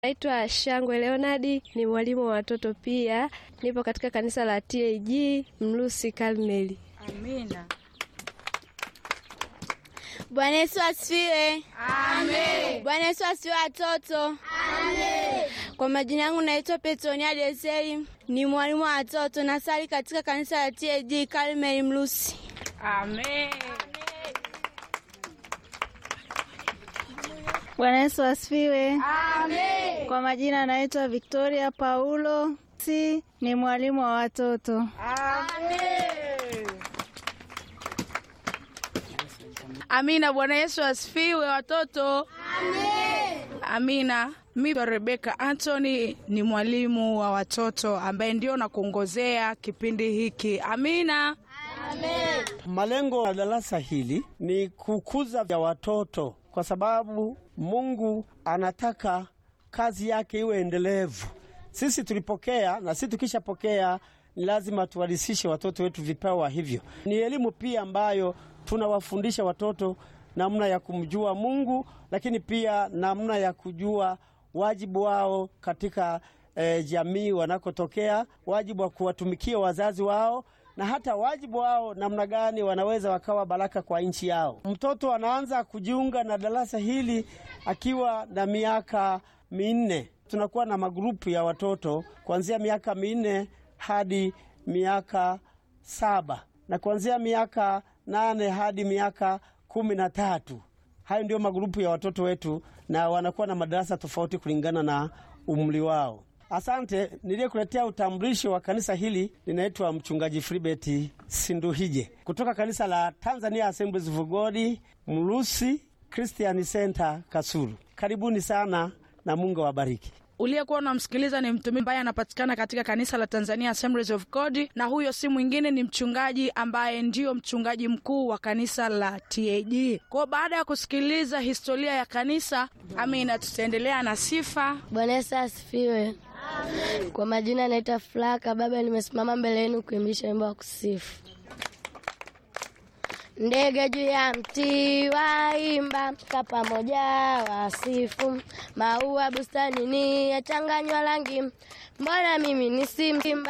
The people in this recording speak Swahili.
Naitwa Shangwe Leonadi, ni mwalimu wa watoto pia. Nipo katika kanisa la TAG Mlusi Karmeli. Amina. Bwana Yesu asifiwe. Amen. Bwana Yesu asifiwe watoto. Amen. Kwa majina yangu naitwa Petronia Deseli, ni mwalimu wa watoto nasali katika kanisa la TAG Karmeli Mlusi. Amen. Bwana Yesu asifiwe. Amen. Kwa majina naitwa Victoria Paulo, si ni mwalimu wa watoto. Amina. Bwana Yesu asifiwe watoto. Amen. Amina. Mimi Rebeka Anthony ni mwalimu wa watoto ambaye ndio nakuongozea kipindi hiki. Amina. Malengo ya darasa hili ni kukuza vya watoto, kwa sababu Mungu anataka kazi yake iwe endelevu. Sisi tulipokea na sisi tukishapokea ni lazima tuwalisishe watoto wetu vipawa hivyo. Ni elimu pia ambayo tunawafundisha watoto namna ya kumjua Mungu, lakini pia namna ya kujua wajibu wao katika eh, jamii wanakotokea, wajibu wa kuwatumikia wazazi wao na hata wajibu wao namna gani wanaweza wakawa baraka kwa nchi yao. Mtoto anaanza kujiunga na darasa hili akiwa na miaka minne. Tunakuwa na magrupu ya watoto kuanzia miaka minne hadi miaka saba na kuanzia miaka nane hadi miaka kumi na tatu. Hayo ndio magrupu ya watoto wetu, na wanakuwa na madarasa tofauti kulingana na umri wao. Asante. Niliyekuletea utambulisho wa kanisa hili ninaitwa mchungaji Filibert Sinduhije kutoka kanisa la Tanzania Assemblies of God Mlusi Christian Center Kasulu. Karibuni sana na Mungu awabariki. Uliyekuwa unamsikiliza ni mtumishi ambaye anapatikana katika kanisa la Tanzania Assemblies of God, na huyo si mwingine ni mchungaji ambaye ndiyo mchungaji mkuu wa kanisa la TAG. Kwa baada ya kusikiliza historia ya kanisa, amina, tutaendelea na sifa. Bwana Yesu asifiwe. Kwa majina naitwa Flaka Baba, nimesimama mbele yenu kuimbisha wimbo wa kusifu. Ndege juu ya mti waimba, ka pamoja wasifu, maua bustanini yachanganywa rangi, mbona mimi ni simba